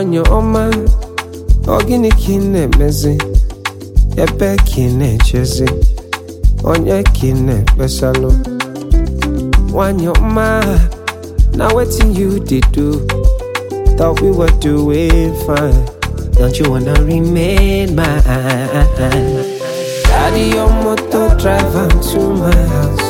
nwanyị ọma ọ gịnị ka ị na-emezi ebe ka ị na-echezi onye ka ị na-ekpesalụ nwanyị ọma na wetin you dey do thought we were doing fine don't you wanna remain mine carry your motor drive am to my house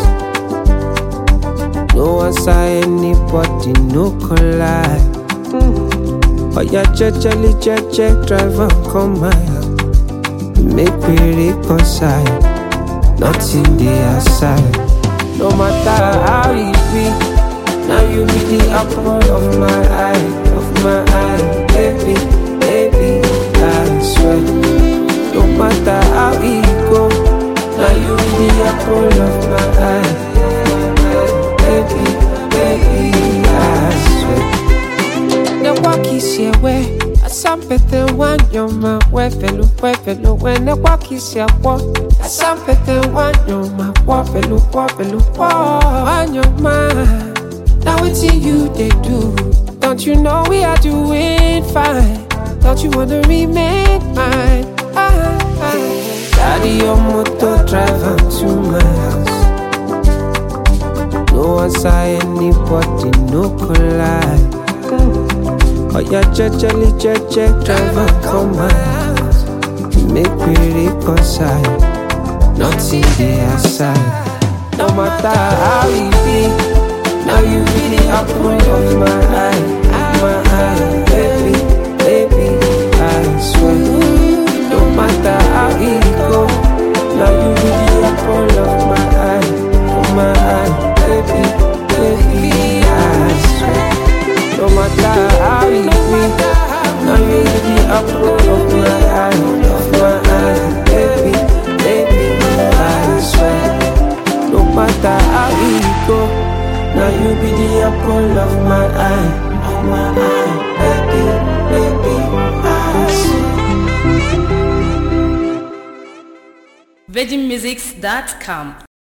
no answer anybody no collide oya jejeli jeje drive am come my house make we reconcile nothing dey outside no matter how e be now you be the apple of my eye of my eye baby baby i swear no matter how e go now you be the apple of my eye baby baby i swear nekwa kisi ewe asampete wanyoma wefelu wefelu we nekwa kisi akwo asampete wanyoma wofelu wofelu wo wanyoma na wetin you dey do don't you know we are doing fine don't you wanna remain mine ah, ah. carry your motor drive am to my house no answer anybody no collide. Oya jejeli jeje driver come my house Make we reconcile Nothing dey outside No matter how e be Now you be the apple of my eye Of my eye Baby, baby, I swear No matter how e go Now you be the apple of my eye Of my eye Baby, baby, I swear no matter how it be, now you be the apple of my eye, of my eye, baby, baby, I swear. No matter how it go, now you be the apple of my eye, of my eye, baby, baby, I swear. virginmusics.com